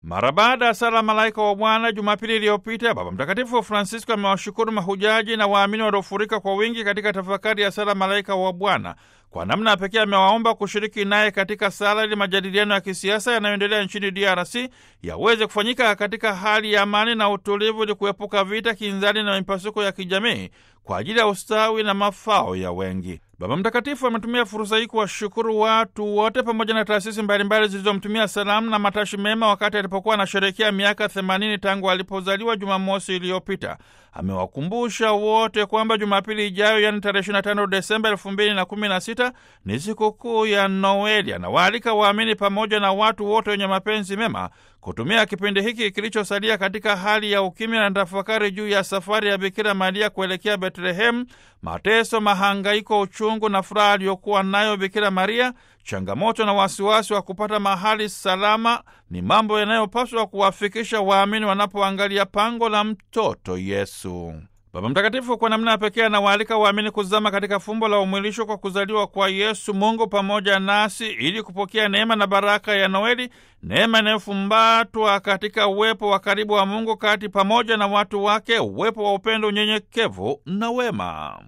Mara baada ya sala malaika wa Bwana Jumapili iliyopita, Baba Mtakatifu Francisco amewashukuru mahujaji na waamini waliofurika kwa wingi katika tafakari ya sala malaika wa Bwana. Kwa namna ya pekee amewaomba kushiriki naye katika sala ili majadiliano ya kisiasa yanayoendelea nchini DRC yaweze kufanyika katika hali ya amani na utulivu, ili kuepuka vita, kinzani na mipasuko ya kijamii kwa ajili ya ustawi na mafao ya wengi. Baba Mtakatifu ametumia fursa hii kuwashukuru watu wote pamoja na taasisi mbalimbali zilizomtumia salamu na matashi mema wakati alipokuwa anasherehekea miaka 80 tangu alipozaliwa Jumamosi iliyopita. Amewakumbusha wote kwamba Jumapili ijayo, yani tarehe 25 Desemba 2016 ni sikukuu ya Noeli. Anawaalika waamini pamoja na watu wote wenye mapenzi mema kutumia kipindi hiki kilichosalia katika hali ya ukimya na tafakari juu ya safari ya Bikira Maria kuelekea Betlehemu, mateso, mahangaiko, uchungu na furaha aliyokuwa nayo Bikira Maria, changamoto na wasiwasi wa kupata mahali salama ni mambo yanayopaswa kuwafikisha waamini wanapoangalia pango la mtoto Yesu. Baba Mtakatifu kwa namna ya pekee anawaalika waamini kuzama katika fumbo la umwilisho kwa kuzaliwa kwa Yesu Mungu pamoja nasi ili kupokea neema na baraka ya Noeli, neema inayofumbatwa katika uwepo wa karibu wa Mungu kati pamoja na watu wake, uwepo wa upendo, unyenyekevu na wema.